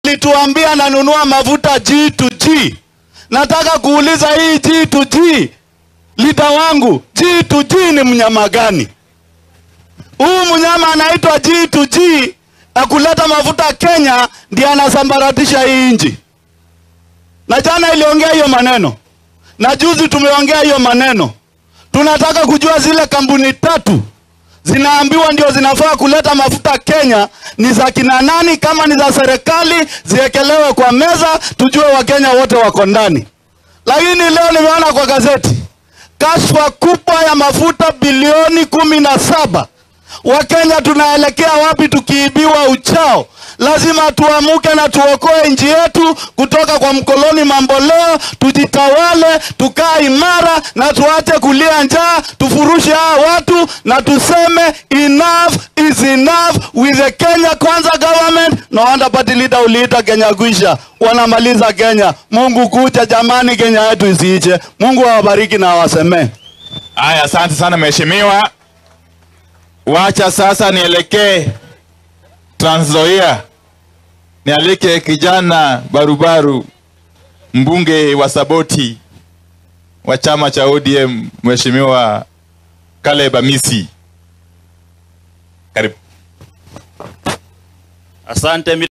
alituambia nanunua mafuta G2G. Nataka kuuliza hii G2G, lita wangu G2G ni mnyama gani? Huu mnyama anaitwa G2G akuleta mafuta Kenya ndiye anasambaratisha hii nchi. Na jana iliongea hiyo maneno, na juzi tumeongea hiyo maneno. Tunataka kujua zile kampuni tatu zinaambiwa ndio zinafaa kuleta mafuta Kenya ni za kina nani? Kama ni za serikali ziwekelewe kwa meza, tujue Wakenya wote wako ndani. Lakini leo nimeona kwa gazeti kashfa kubwa ya mafuta bilioni kumi na saba. Wakenya tunaelekea wapi tukiibiwa uchao? Lazima tuamuke na tuokoe nchi yetu kutoka kwa mkoloni mamboleo, tujitawale, tukaa imara na tuache kulia njaa, tufurushe hawa watu na tuseme enough is enough with the Kenya Kwanza government. No wonder party leader uliita Kenya kuisha, wanamaliza Kenya. Mungu kuja jamani, Kenya yetu isiiche. Mungu awabariki na awasemee. Haya, asante sana mheshimiwa. Wacha sasa nielekee Trans Nzoia, nialike kijana barubaru, mbunge wa Saboti wa chama cha ODM, mheshimiwa Caleb Amisi. Karibu. Asante.